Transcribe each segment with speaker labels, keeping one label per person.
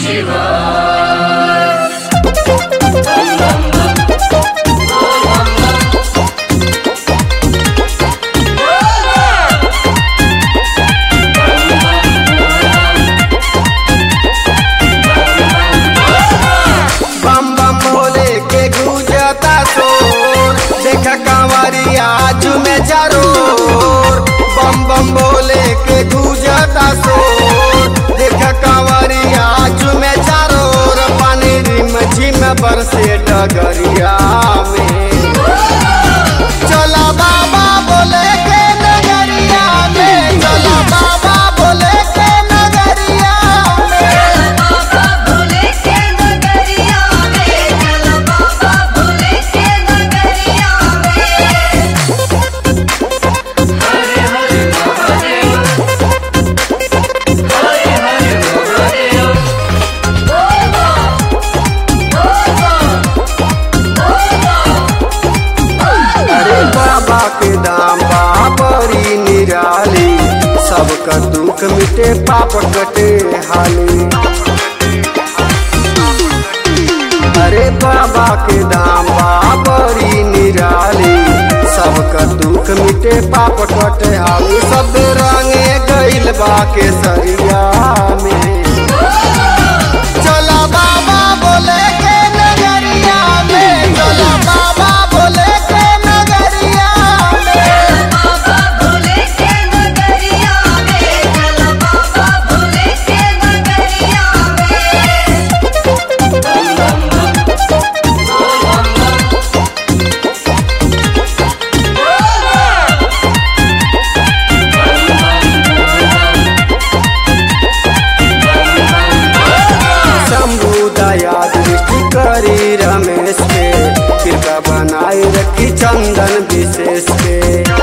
Speaker 1: बम बम भोले के गुजता शोर देख कांवरिया में जरूर बम बम भोले के गुजता शोर देख कांवरिया में जरूर पानी रिम झिम बरसे डगरिया में चला बाबा बोले के नगरिया में चला बाबा बोले के नगरिया में
Speaker 2: बाबा भोले के नगरिया में चल बाबा भोले के नगरिया में
Speaker 1: अरे बाबा के दाम बाबरी निराली सबका दुख मिटे पाप कटे हाली अरे बाबा के दाम बाबरी निराली सबका दुख मिटे पाप कटे हाली सब रंगे गइल बा के सरिया में चला बाबा बोले के नगरिया में चला बाबा बोले के नगरिया में
Speaker 2: बाबा भोले के नगरिया में चल बाबा भोले के नगरिया में
Speaker 1: शंभु दया दृष्टि करी रमेश के कृपा बनाए रखी चंदन विशेष के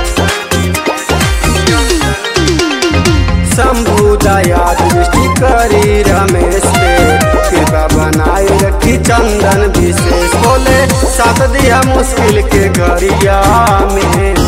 Speaker 1: शंभु दया दृष्टि करी रमेश के कृपा बनाए रखी चंदन विशेष बोले साथ दिया मुश्किल के गरिया में